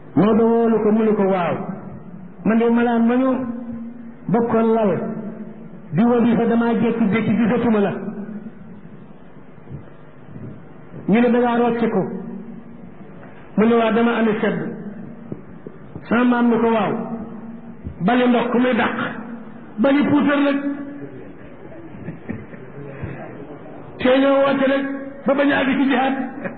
Maodo woolu ko mu ne ko waaw man de malaan ma ñu bokkoon lal di wadifa damaa jékki-jékki gisatuma la ñu ne dangaa rocce ko mu ne waaw dama amee sedd sama maam ni ko waaw bali ndox ku muy dàq bali puutar nag tee ñoo woote nag ba bañ a àgg ci jihaad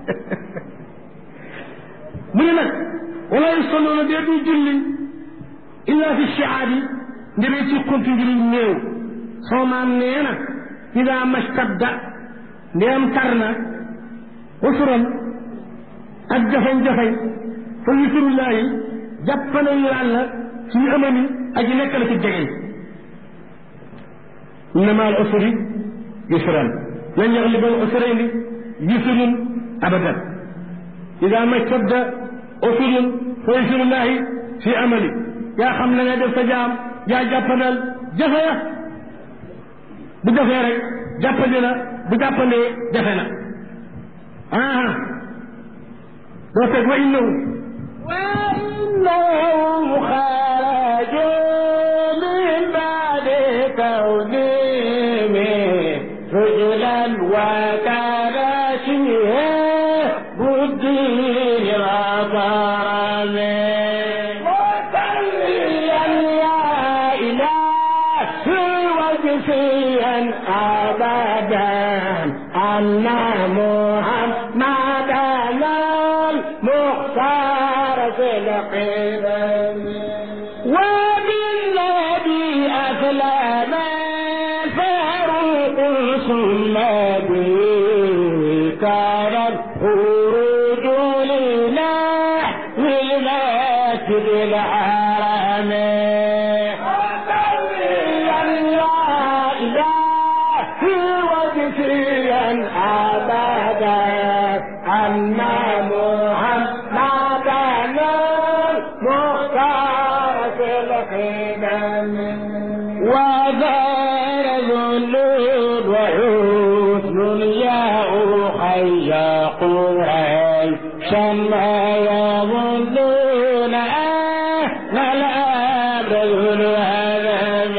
mu ne nag wala yusalluuna dee du julli illa fi shiaabi ndemee ci kontu ngir néew soo maam nee na ida mastadda ndeem tar na usuran ak jafañ-jafañ fa yusurullahi jàppanañu yàlla suñu amami aji nekk la ci jegeñ inna ma al usri yusran lan yagliba al usrayni yusrun abadan ida mastadda usurun fa yusurullahi fi amali yaa xam na nga def sa jaam yaa jàppandal jafe ya bu jafee rek jàppandi na bu jàppandee jafe na ah doo teg wa innahu wa innahum xaraju min baadi kawnihim rujulan wa karashiha buddin rabarame أبدا أن محمدا المختار في القدم وبالذي أسلم الفاروق ثم به كان الخروج لنحو المسجد الحرام أن محمدا المختار في القدم وغير ذلول وحسن يا أخي قريشا ما يظنون أهل الأمر الهدم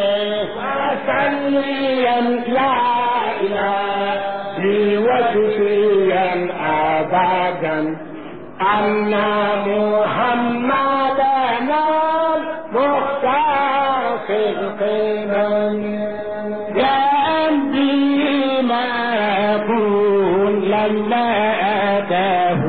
وسليا لا إله وشفيا أبدا أن محمدنا المختار في القمم جاء به ما يكون لما أتاه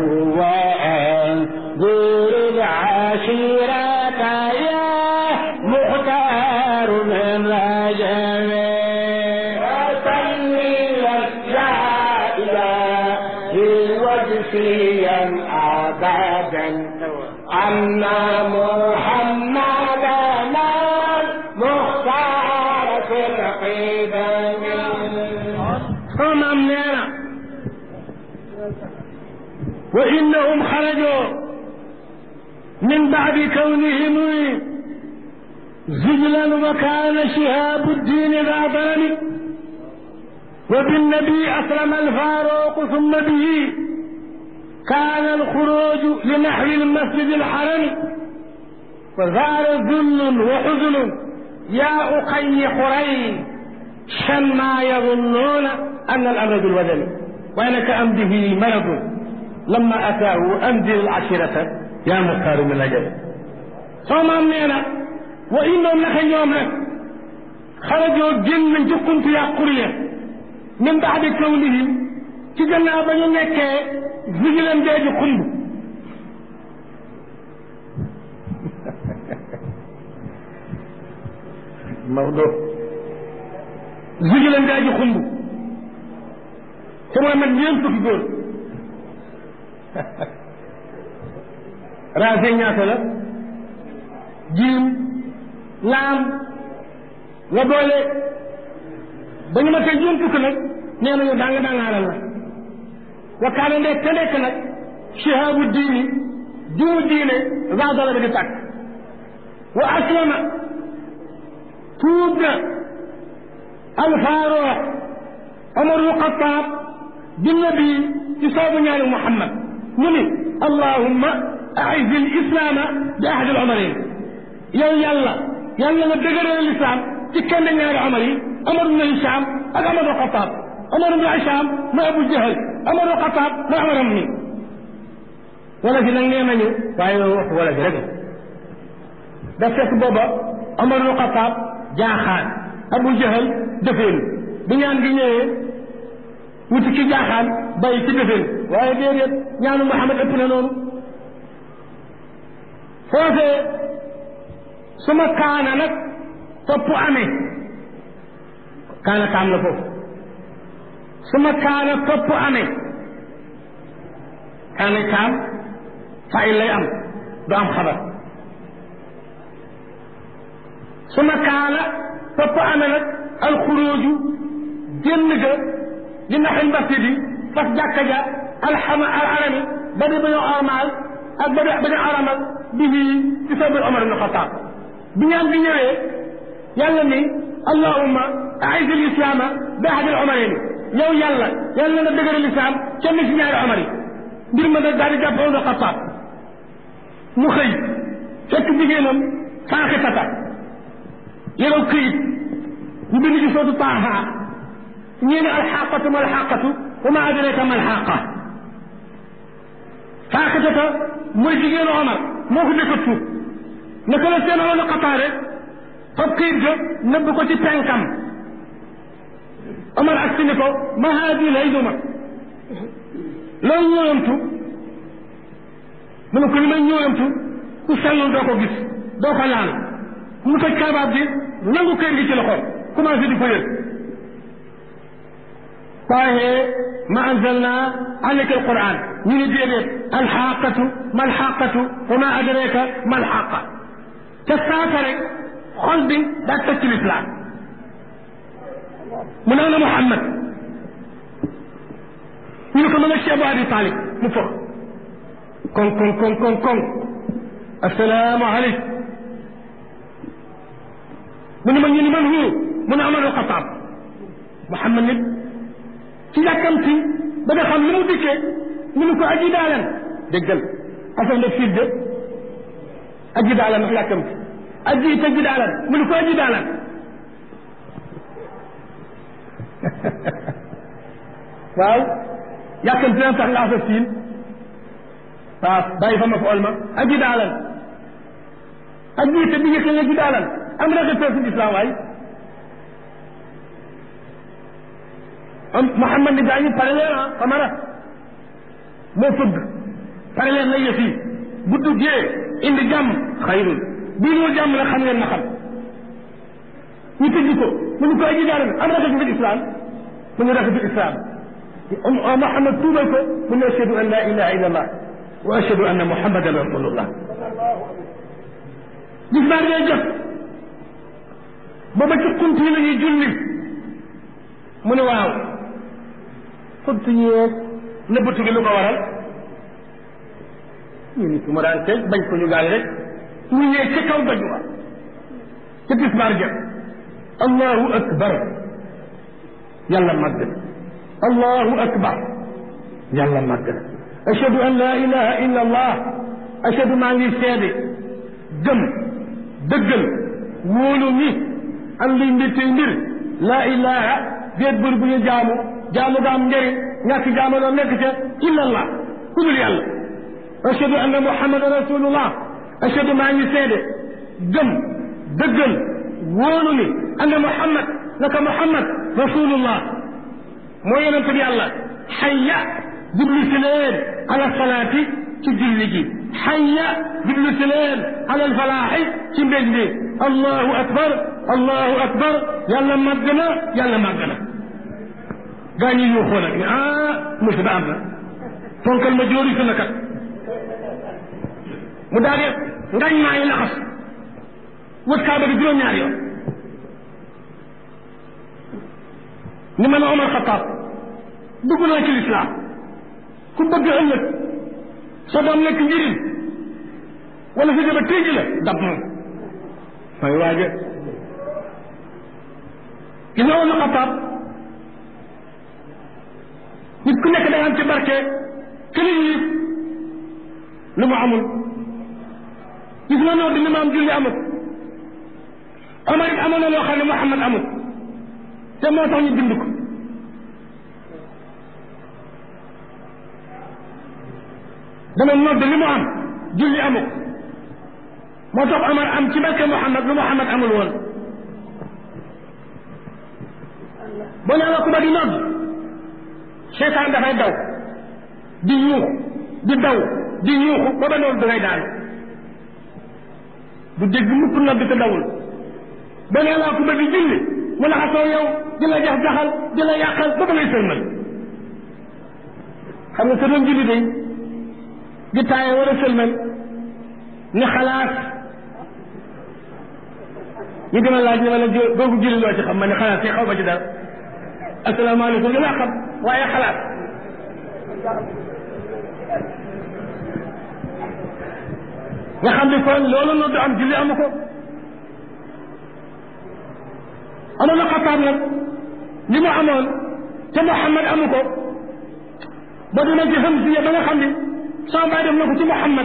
وأنذر العشيرة يا مختار من رجب وجفيا أبدا أن محمدنا مختار في القدم صمم نينا وإنهم خرجوا من بعد كونهم زجلا وكان شهاب الدين ذا ظلم وبالنبي أسلم الفاروق ثم به كان الخروج لنحو المسجد الحرم وزار ذل وحزن يا أخي حرين شن ما يظنون أن الأمر بالودن وأنك أم به مرض لما أتاه أنزل العشيرة يا مختار من الأجل ثم أمنينا وإنهم لك اليوم لك خرجوا جن من جكنت يا قرية min baadi kawnihim ci gannaaw ba ñu nekkee vigilan deeju xumb Maodo vigilan deeju xumb te mooy man ñeent fukki góor raase ñaata la jiim laam nga boole ba ñu ma tey juróom fukk nag nee nañu danga dangaaral la wa kaana ndek te nekk nag shihaabu diini dimu diine zaadala bi di tàkk wa aslama tuub na alfaaroox omarul xataab bi nabi ci soobu ñaari muhammad mu ni allahumma aiz al islaama bi ahad al umarayn yow yàlla yàlla nga dëgëral lislaam ci kenn ñaari omar yi omar ibn Hicham ak omar ibn Xataab omar ibn Hicham mooy Abu Jahal omar ibn Xataab mooy omaram mi wala fi nag nee nañu waaye wax wala fi rek da fekk booba omar ibn Xataab jaaxaan Abu Jahal defeenu bu ñaan gi ñëwee wuti ki jaaxaan bàyyi ci defeenu waaye déedéet ñaanu Muhammad ëpp na noonu foofee suma kaana nag topp amee kaana taam la foofu suma kaana topp amee kaana taam fayil lay am du am xabar suma kaana topp amee nag alxuruuju génn ga li naxil masjidi fas jàkka ja alxama al arami ba di bañu armaal ak ba di bañu aramal bihi ci sabir Omar ibn Xataab bi ñaan bi ñëwee yàlla ni allahumma aiz al islaama bi ahad al umarayni yow yàlla yàlla nga dëgëral islam kenn ci ñaari omar yi mbir ma nag daal di jàpp Omar Xataab mu xëy fekk jigéenam faaxitata yorow këyit ñu bind ci sootu taaha ñii ne alxaqatu ma alxaqatu wa ma adraka ma alxaqa faaxitata mooy jigéenu Omar moo ko dëkk tuub naka la seen Omar Xataab rek fab këyit ga nëbb ko ci penkam Omar ak si ni ko ma haadi lay duma loolu ñëwamtu mu ne ko li may ñëwamtu ku sellul doo ko gis doo ko laal mu toj kaabaab bi nangu këyit gi ci loxo commencé di ko yëg waaye ma anzalna alayka alquran ñu ni déedéet alxaqatu ma alxaqatu wa ma adraka ma alxaqa te saasa rek xol bi daa tëj ci lislaam mu ne ana Muhammad ñu ne ko ma nga ci Abu Abi Talib mu foog kon kon kon kon kon assalaamu aleykum mu ne ma ñu ni man hu mu ne Omar al-Xataab Muhammad nit ci yàkkamti ba nga xam li mu dikkee ñu ne ko aji daalan déggal affaire de fii de aji daalan ndax yàkkamti aji te ji daalan mu ne ko aji daalan waaw yàkkamti na tax nga asa siin waaw bàyyi fa ma fa ol ma aji daalan aji te bi yëkkee nga ji daalan am na nga fi islam waay am Muhammad ni gaa ñi pare leen ah Omar moo fëgg pare leen na yëf yi bu duggee indi jàmm xayrul bii ñoo jàmm nag xam ngeen na xam ñu tëj ko mu ñu ko aji daalan am na nga fi islam mu ñu rafetul islam Muhammad tuubal ko mu ne ashhadu an la ilaha illa allah wa ashhadu anna muhammadan rasulullah gis naa ngay jot booba ci xunt yi la ñuy julli mu ne waaw xunt yeeg nëbbatu gi lu ko waral ñu ni su ma daan teg bañ ko ñu gaal rek mu ñëw ci kaw doj wa ca tisbaar jot allahu akbar yàlla màgg na allahu akbar yàlla màgg na ashhadu an la ilaha illa allah ashhadu maa ngi seede gëm dëggal wóolu ni am liy mbir tey mbir laa ilaha déet bër bu ñu jaamu jaamu ga am njëriñ ñàkk jaamu doon nekk ca illa allah ku dul yàlla ashhadu anna muhammadan rasulullah ashhadu maa ngi seede gëm dëggal wóolu ni anna muhammad naka muhammad rasulullah moo yonente bi yàlla xayya jublu si leen ala salaati ci julli gi xayya jublu si leen ala alfalaaxi ci mbég mi allahu akbar allahu akbar yàlla màgg na yàlla màgg na gaa ñi yuuxoo nag ne ah musiba am na fonkal ma jóori su nakat mu daal di ngañ maa ngi laxas wët kaaba gi juróom-ñaari yoon ni man Omar Xataab dugg naa ci lislaam ku bëgg ëllëg sa doom nekk njëriñ wala sa jaba téeji la dab moom mooy waaje gis nga Omar Xataab nit ku nekk da nga am ci barke këli yi lu mu amul gis nga nodd li ma am julli amut Omar it amoon na loo xam ne Muhammad amut te moo tax ñu bind ko dama nodd li mu am julli amut moo tax Omar am ci barke Muhammad lu Muhammad amul woon boo nee la ku ba di nodd seytaan dafay daw di yuuxu di daw di yuuxu ba ba noonu dangay daanu du dégg mukk nodd te dawul boo nee la ku ba di julli mu laxasoo yow di la jax jaxal di la yàqal ba ba ngay sëlmal xam nga sa doon julli day di taaye war a sëlmal ni xalaat ñu dima laaj ne ma ne googu julli loo ci xam ma ne xalaat si xaw ma ci dara asalaamaaleykum li laa xam waaye xalaat nga xam ni kon loolu noonu du am julli amu ko amoon na xataab nag li mu amoon te Muhammad amu ko ba dina ci hamsiya ba nga xam ni sama baay def na ko ci Muhammad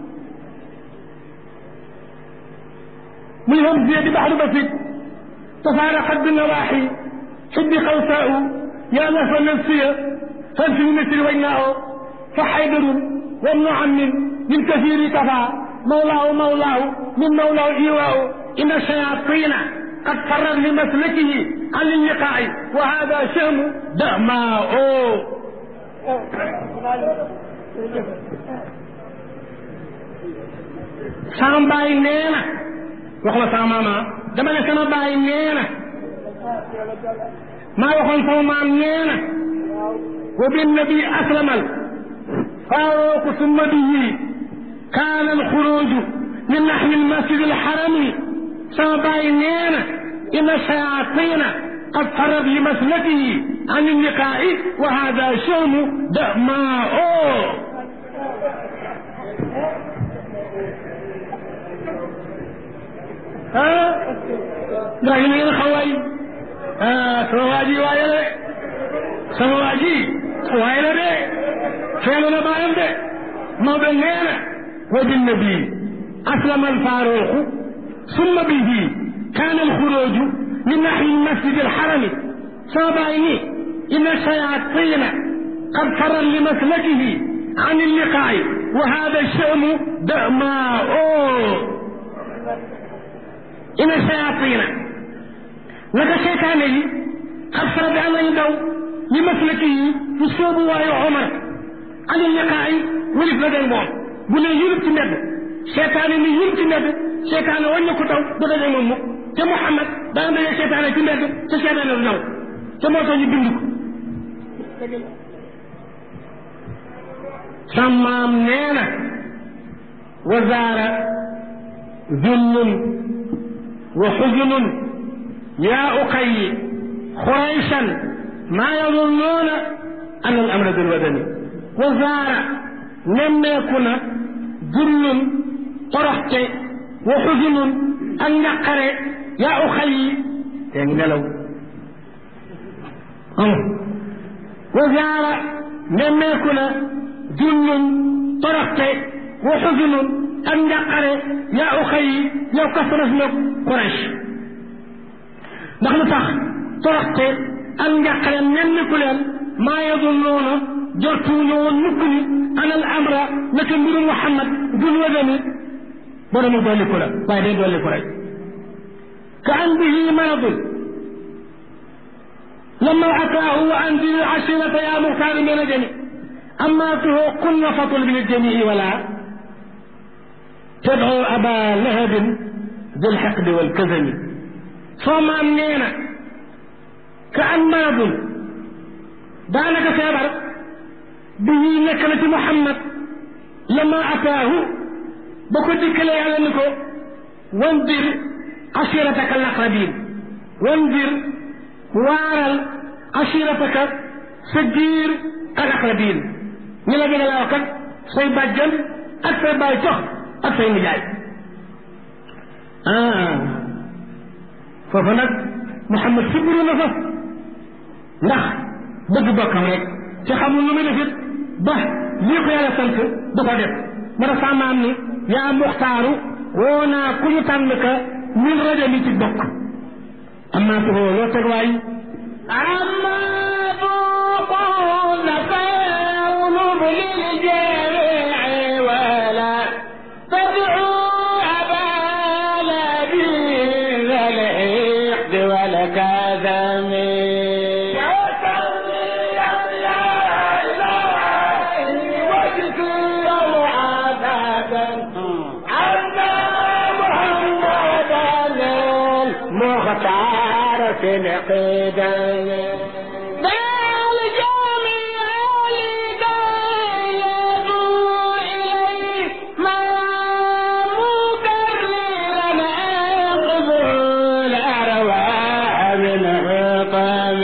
muy hamsiya di baxru basit tafaaraqat bi nawaaxi xibbi xawsaau yaa lafa nafsiya fan fi misri wajnaa fa xaydarun wa ibnu ammin min kasiiri kafaa mawlaahu mawlaahu min mawlaahu iwaau inna shayaatiina qad farrat li maslakihi an illiqaa'i wa haada shahmu damaa'u sama baay nee na wax ma sama maama dama ne sama baay nee na maa waxoon sama maam nee na wa binnabi aslamal faaruuqu summa bihi kaana alxuruuju min naxwi almasjid alxarami sama baay nee na inna shayaatiina qad farat li maslakihi an illiqaa'i wa haada shahmu damaa'u ah ndax ñu ngeen xawaay ah sama waa ji waaye la sama waa ji waaye la de feelu na baayam de Maodo nee na wa binnabi aslama alfaaruqu summa bihi kaana alxuruuju min naxwi almasjid alxarami sama baay ni inna shayaatiina qad farat li maslakihi an illiqaa'i wa haada sha'nu damaa'u inna shayaatiina naka seytaane yi xat fara bi am nañu daw li maslaki yi ci soobu waayu Omar ani liqaay wulif la day moom bu ne yulub ci mbedd seytaane ni yulub ci mbedd seytaane wàññi ko daw du daje moom mukk te Muhammad daan daje seytaane ci mbedd te seytaane du daw te moo tax ñu bind ko sàmmaam nee na wazaara zullun wa xuzunun yaa uqayyi xuraysan maa yadunnuuna an al amra bil wadani wa zaara nemmeeku na jullun toroxte wa xuzunun ak njaqare yaa uqayyi te ngi nelaw wa zaara nemmeeku na jullun toroxte wa xuzunun ak njaqare yaa uqayyi yow kasras na Quraysh ndax lu tax toroxte ak njàqare nemmiku leen maa yadunnuuna jortuñu woon mukk ni anal amra naka mbiru Muhammad dul wadani boromu dolliku la waaye day dolliku rek ka an bihi maradun lama ataahu wa anzir ashirata ya muxtaaru min ajami amaatuhu qulna fatul min aljamii wala tadcu aba lahabin dil xaqdi walkazami soo maam nee na ka an maradun daanaka feebar bi ñuy nekk na ci Muhammad lama ataahu ba ko dikkalee yàlla ni ko wandir asirataka alaqrabin wandir waaral asirataka sa giir al aqrabin ñi la gën a laaw kat say bàjjan ak say baay cox ak say nijaay ah foofu nag Muhammad sibbiru na fa ndax bëgg bokkam rek ci xamul lu muy defit ba lii ko yàlla sant du ko def ma tax sama maam ni yaa muxtaaru woo naa ku ñu tànn ka min rajo mi ci bokk amaa tu loo teg waay أما ذوقون فيغلب للجميع ولا تدعوا أبا لبيب الحقد والكذب مختار في القدم بل جميع الهداية إليه ما مكررا أخذ الأرواح من حطم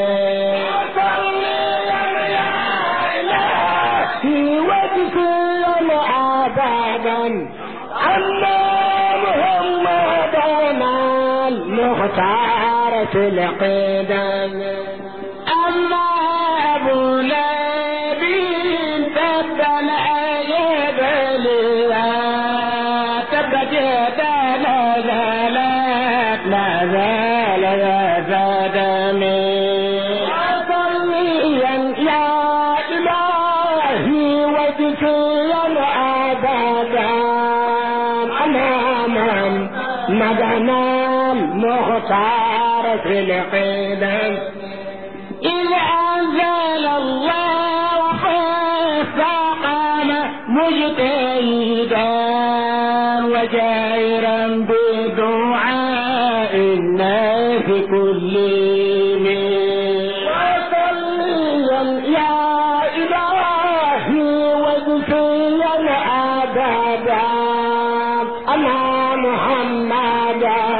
في وجهي أبدا أما محمدنا المختار في القدم أما أبو لهب تبا الأيب لها تبت يدا لا زالت لا زال يا دمي صليا يا إلهي وجزيا أبدا أماما مدنا المختار في القدم إذ أنزل الله فاستقام مجتهدا وجائرا بدعاء الناس كلهم وصليا يا إلهي واغفرا أبدا أنا محمدا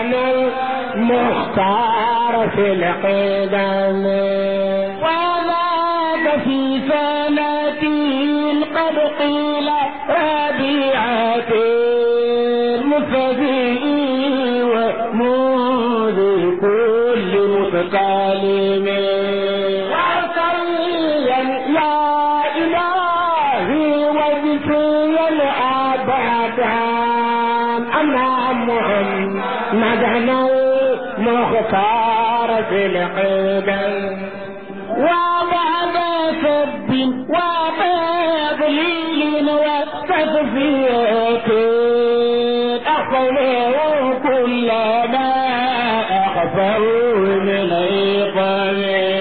المختار في القدم وذاك في سنة قد قيل ربيعة المفدي وموذ كل متكلم وصليا يا إلهي واغفرا أبدا أنا محمدا المختار في القدم وبعد سب وتضليل وتصفية أخفوا كل ما أخفوا من عقاب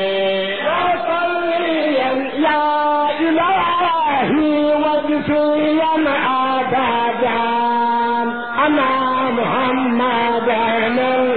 وصليا يا إلهي واغفرا أبدا أنا محمدا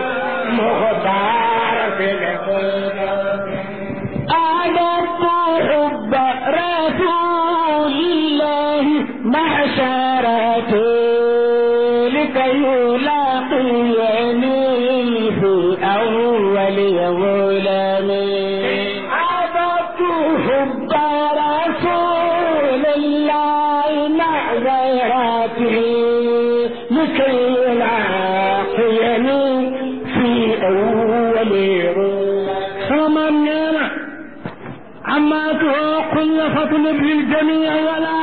المختار في القلوب أعددت حب رسول الله معشرتي لكي يلاقيني في أول ظلمي أعددت حب رسول الله معذرتي لكي يلاقيني في أول sama nee na amaatuhu qul fatlub liljamii wala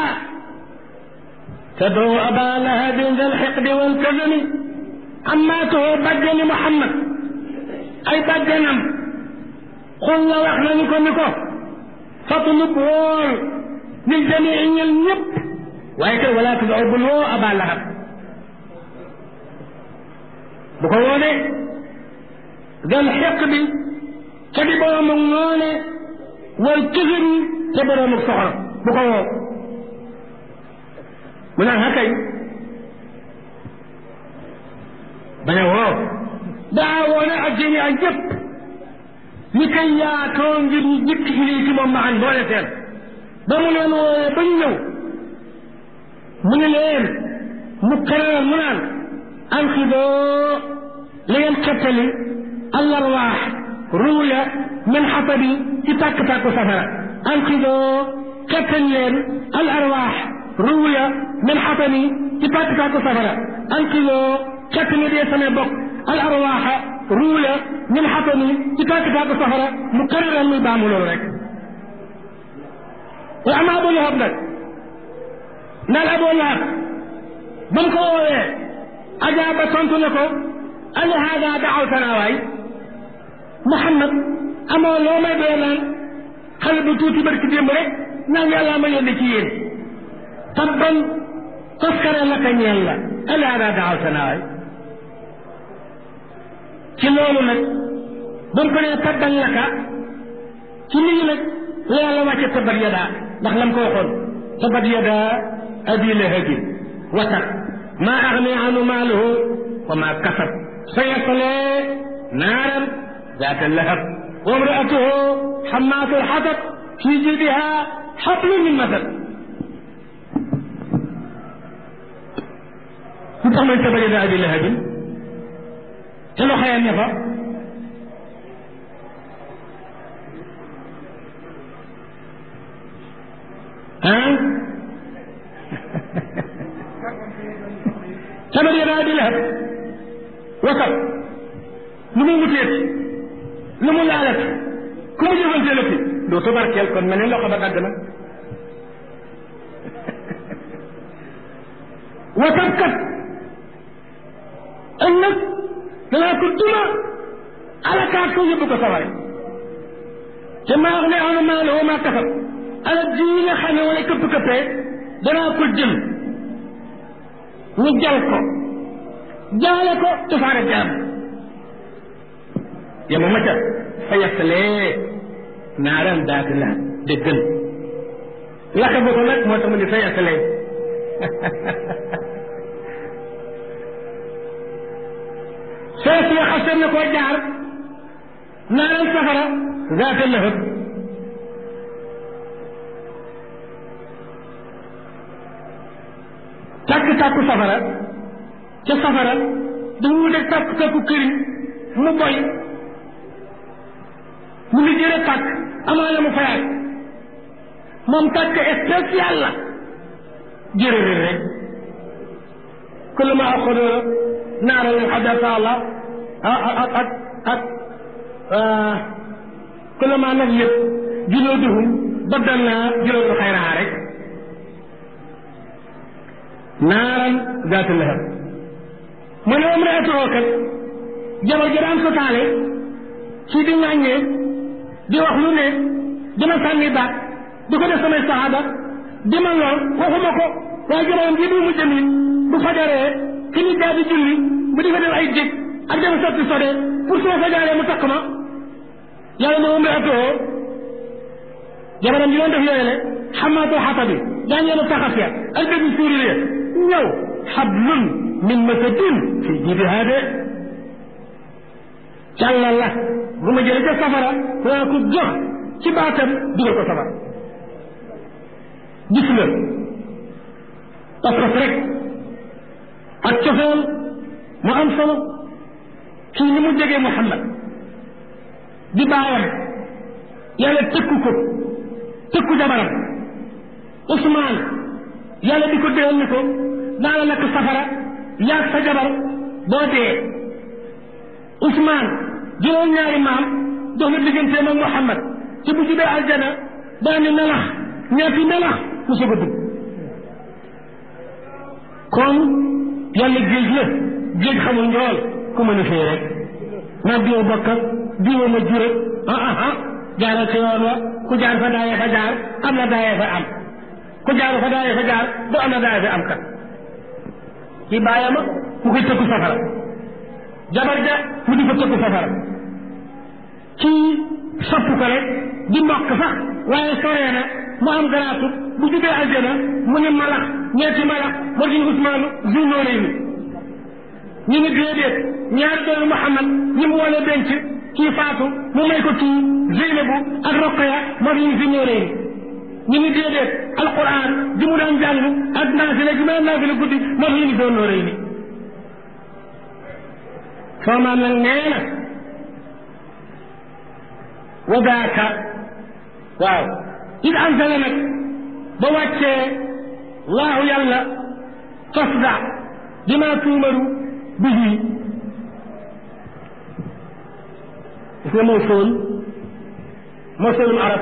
tad'u aba lahabin dal xiqdi wal kadami amaatuhu bàjjani Muhammad ay bàjjanam qul la wax nañu ko ni ko fatlub wool liljamii ñel ñëpp waaye kay wala tad'u bul woo aba lahab bu ko woone dal xiqdi te di borom ak noone wal kësëri te borom ak soxor bu ko woo mu naan xa kay bañ a woo daa woone ak jëni ak jëpp ñi koy yaatoo ngir ñu jëkk ilii ci moom maxan boole seen ba mu leen wooyee ba ñu ñëw mu ne leen mu këral mu naan alxidoo li ngeen xettali allarwaax ruuya min xatabi ci tàkk-tàkku safara anqidoo xettal leen al arwaax ruuya min xatabi ci tàkk-tàkku safara anqidoo xettali dee samay bokk al arwaaxa ruuya min xatabi ci tàkk-tàkku safara mu kariran muy baamu loolu rek wa ama abu lahab nag ndaal abu lahab ba mu ko woowee ajaaba tontu ne ko ali hada daawtana waay Muhammad amoo loo may doy naan xale bu tuuti barki démb rek naan yàlla ma yónni ci yéen tabban toskare laka ñeel la ali hada daawtana waay ci loolu nag ba mu ko nee tabban laka ci lii nag la yàlla wàcce tabat yadaa ndax lam ko waxoon tabat yadaa abi lahabin wa tab maa agni anhu maaluhu wa maa kasab sayaslee naaran zaata lahab wa imraatuhu xammaatu lxatab fi jiidiha xablun min masad lu tax may tabat yadaa abi lahabin te loxo ya ne fa ah tabat yadaa abi lahab wasal lu mu wuteeti lu mu laalati ku mu jëfanteelati doo tubarkeel kon mel ne loxo ba dagg na wasal kat ëllëg danaa ko duma alakaat ko yóbbu ko saware te maa wax ne anu maalo wa maa kasab alal ji nga xam ne wala këpp këppee danaa ko jël ñu jal ko jaale ko tufaare jaam yama ma ca fa yasalee naaran daati la déggal laka ba ko nag moo tax mu ne fa yasalee soo si xasee na koo jaar naaran safara zaata lahab tàkk-tàkku safara ca safara dafa wuteeg tàkk-tàkku këriñ mu boy mu ngi jëre tàkk amaana mu fayaat moom tàkk spécial la jërëjëf rek kullu ma axodo naara leen xadata allah ak ak ak kullu ma nag yëpp julooduhum baddal naa juloodu xayraha rek naaran zaata lahab mu ne moom reetoo kat jabar ji daan sotaale ci di ŋàññee di wax lu ne dina sànni baat di ko def samay saxaaba di ma lool waxuma ko waaye jabaram ji du mu jëmin bu fajaree ki ñu daa di julli bu di fa def ay jég ak dem sotti sode pour su ma fajaree mu takk ma yàlla ne moom reetoo jabaram ji doon def yooyu le xamaatoo xata bi daa ñeenu taxas ya ak dëgg suuri ya ñëw xablun min masadin fi jibiha de càllal la bu ma jëlee ca safara waa ko jox ci baatam dugal ko safara gis nga pas-pas rek ak cofeel mu am solo kii ni mu jegee Muhammad di baayam yàlla tëkku ko tëkku jabaram Ousmane yàlla di ko déel ni ko naa la lakk safara yaag sa jabar boo dee Ousmane juróom ñaari maam dox na digganteem ak Muhammad ci bu jubee aljana daa ni melax ñetti melax mu soog a dugg kon yàlla géej la géej xamul njool ku mën a fee rek naa diwa bokkal diwa ma jure ah ah ah jaaral ci yoon wa ku jaar fa daayee fa jaar am na daayee fa am ku jaaru fa daayee fa jaar du am na daayee fa am kat ci bàyyama mu koy tëkku safara jabar ja mu di ko tëkku safara kii sopp ko rek di mbokk sax waaye soree na mu am garaatu bu jubee aljana mu ne malax ñeenti malax moo di Usmaanu zunnoonee ni ñu ngi déedéet ñaari doomu Muhammad ñi mu wala denc kii faatu mu may ko kii Zeynabu ak Roqaya moo di ñu zunnoonee ni ñu ngi déedéet alquran ji mu daan jàng ak naafila ji mu daan naafila guddi moo di ñu zunnoonee ni soo maam nag nee na wadaaka waaw id ansala nag ba wàccee laahu yàlla fasda bima tuumaru bihi gis nga mawsool mawsoolum arab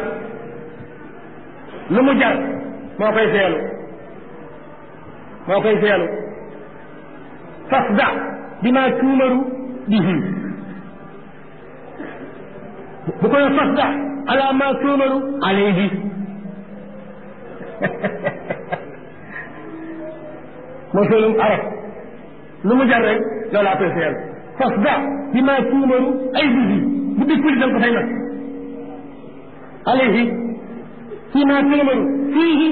lu mu jar moo koy feelu moo koy feelu fasda bima tuumaru bihi bu koy fasda ala ma tuumaru alayhi mosolum arab lu mu jar rek loolu apprécié fasda bima tuumaru ay bihi bu dikkul dal ko fay nag alayhi fima tuumaru fiihi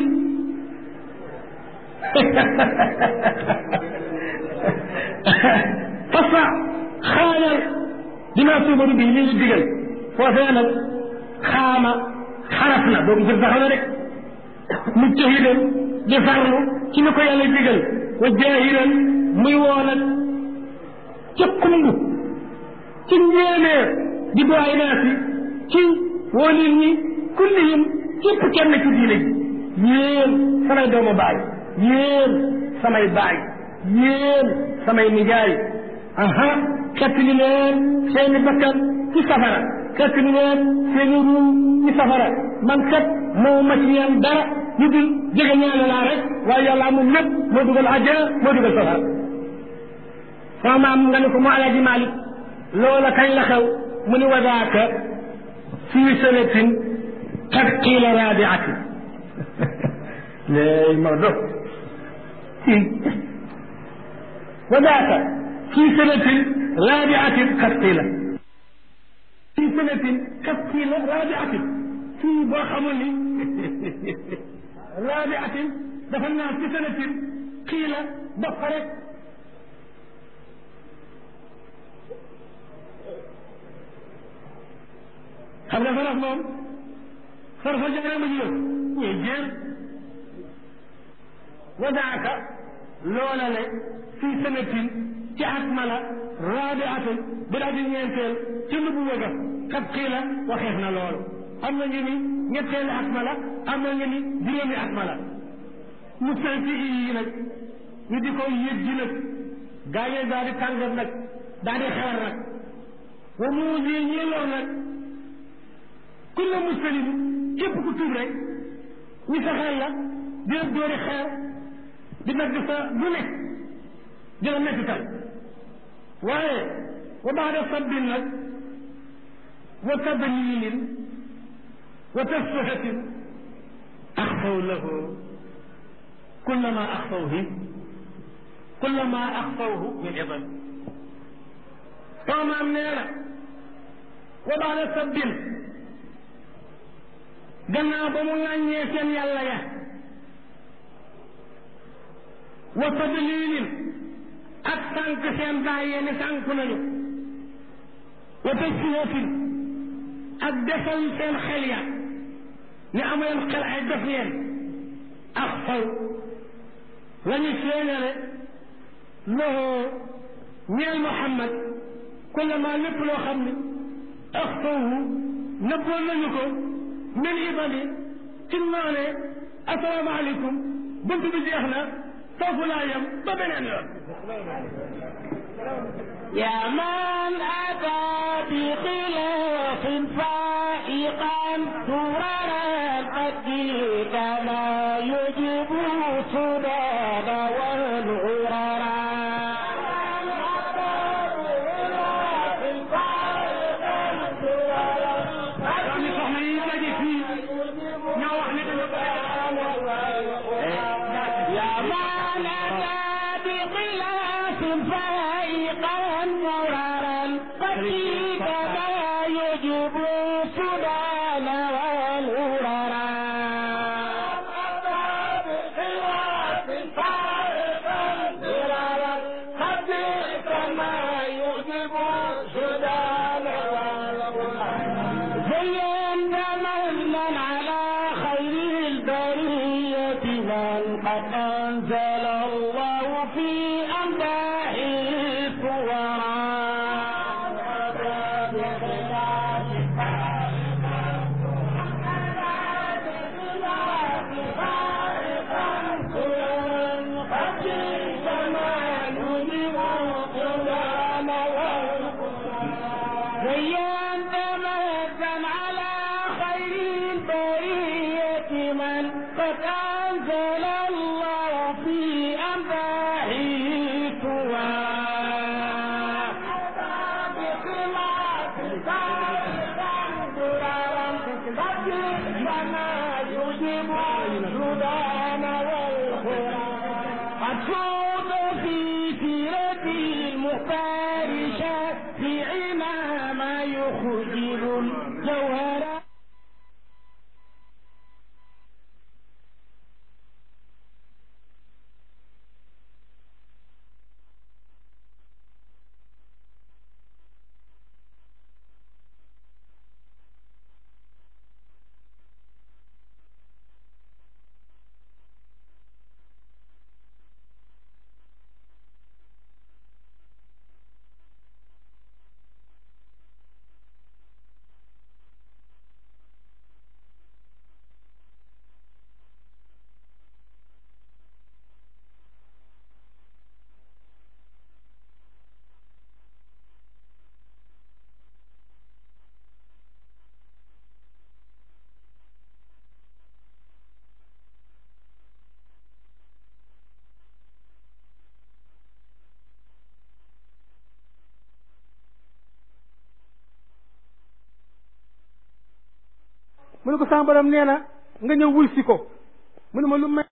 fasda xaanal bima tuumaru bihi li ñu digal foofee nag xaama xaraf la boobu jëf taxaw na rek mujtahidan di farlu ci ni ko yàlla digal wa jaahiran muy woo nag ca kumb ci njéeméer di duwaay naa si ci woo nit ñi kullihim képp kenn ci diine ji yéen samay doomu baay yéen samay baay yéen samay nijaay aha xettali leen seeni bakkan ci safara xettali leen seeni ruu ci safara man kat moo ma ci yeen dara ñu dul jege ñaane laa rek waaye yàlla amul lépp moo dugal àjjana moo dugal safara sama maam nga ne ko mu alaaji Malik loola kañ la xew mu ni wadaaka fii sanatin qad qiila raabiatin léegi ma dof fii wadaaka fii sanatin raabiatin qad qiila fii sanatin qad qiila raabiatin fii boo xamul ni raabiatin dafa naan fi sanatin qiila dox ko rek xam nga farax moom farfa jare ma ñëw ñuy jéem wadaaka loola le fii sanatin ci at ma la raabi atul bi daa di ñeenteel ci lu bu wëga xat xii la waxeef na loolu am na ñu ni ñetteeli at ma la am na ñu ni juróomi at ma la mu senti yi nag ñu di ko yëg ji nag gaañee daal di tàngat nag daal di xewar nag wa mu lii ñii lor nag kulla muslim képp ku tuub rek ñu fexeel la di la dóori xeer di nag sa lu nekk di la mettital waaye wa baada sabbin nag wa tadlilin wa tasfihatin axfaw lahu kullama axfawhi kullama axfawhu min idam soo maam nee na wa baada sabbin gannaaw ba mu ŋàññee seen yàlla ya wa tadlilin ak sànq seen bàyyee ne sànku nañu wa tasfiyatin ak defal seen xel ya ne amuleen xel ay def ngeen ak faw la ñu séenale loxoo ñeel Muhammad kullama lépp loo xam ne ak fawhu nëbboon nañu ko min ibali ci noone asalaamaaleykum bunt bi jeex na foofu laa yem ba beneen yoon يا من أتى بخلاف فائقا درر القد كما يجب السداد والعررا doomi soxna yi daje fii ñoo wax ne dañu يا من أتى بخلاف فائقا مرارا قد كما يجب السداد والعررا زين من على خير البرية من قد أنزل الله في أمداحه مقصود في سيرة المختار شافعنا ما يخجل الجوهر mu ne ko sama borom nee na nga ñëw wuy si ko mu ne ma lu may